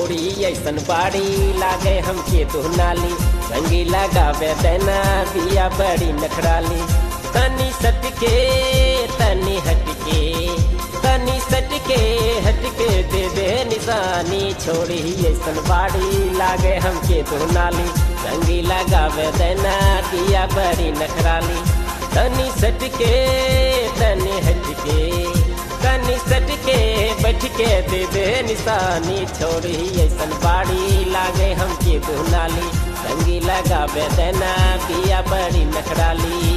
छोड़ी ऐसन बाड़ी लागे हमके दुनाली रंगी लगावे देना बिया बड़ी नखराली तनी सटके तनी हटके तनी सटके हटके दे दे निशानी छोड़ी ऐसन बाड़ी लागे हमके दुनाली रंगी लगावे देना बिया बड़ी नखराली तनी सटके तनी हटके तनी सटके बैठ के दे दे निशानी छोड़ी ऐसन बाड़ी लागे हमके दुनाली रंगी लगावे देना बिया बड़ी नखराली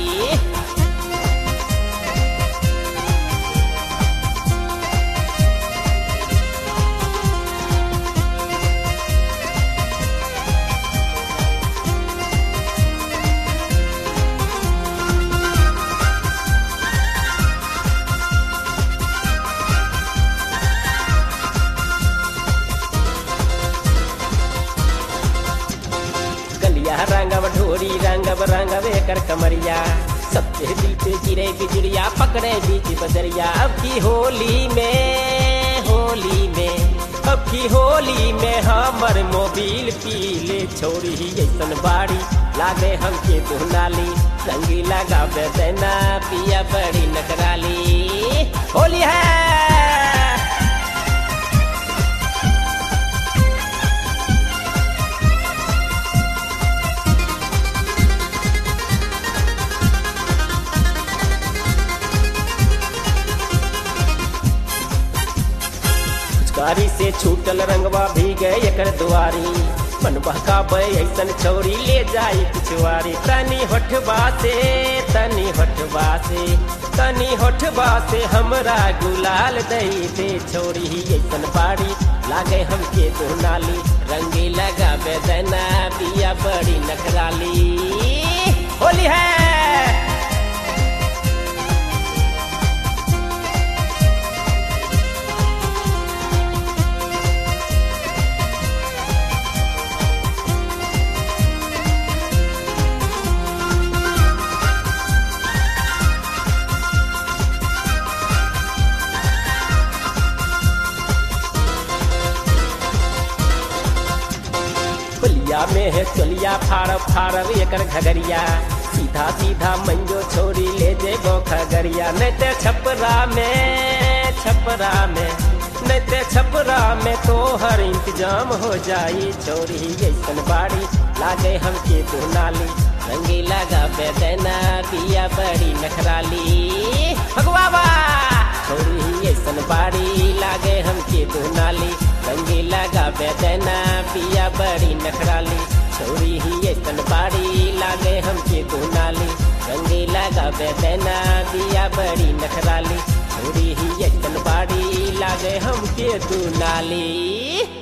गलिया रंगव ढोरी रंगव रंगव एकर कमरिया सबके दिल पे गिरे बिजड़िया पकड़े बीच बजरिया अब की होली में होली में अब की होली में हमर मोबिल पीले छोड़ी ऐसन बाड़ी लागे हमके दुनाली रंगी लगावे देना पिया बड़ी नकराली होली है पिचकारी से छूटल रंगवा भी गए एकर दुआरी मन बहकाबे ऐसन छौरी ले जाई पिछवारी तनी होठबा से तनी होठबा से तनी होठबा से हमरा गुलाल दई दे छोरी ऐसन बाड़ी लागे हमके दुनाली रंगी लगावे देना बिया बड़ी नखराली होली है बलिया में है चलिया फाड़ फाड़ एकर घगरिया सीधा सीधा मंजो छोरी ले जे गो खगरिया नहीं ते छपरा में छपरा में नहीं ते छपरा में तो हर इंतजाम हो जाई छोरी ऐसन बाड़ी लागे हमके दुनाली रंगी लगा देना पिया बड़ी नखराली भगवाबा छोरी ऐसन बाड़ी लागे हमके दुनाली रंगी लगा देना पिया बड़ी नखराली छोरी ही ऐसन बाड़ी लागे हमके दुनाली रंगी लगा देना पिया बड़ी नखराली छोरी ही ऐसन बाड़ी लागे हमके दुनाली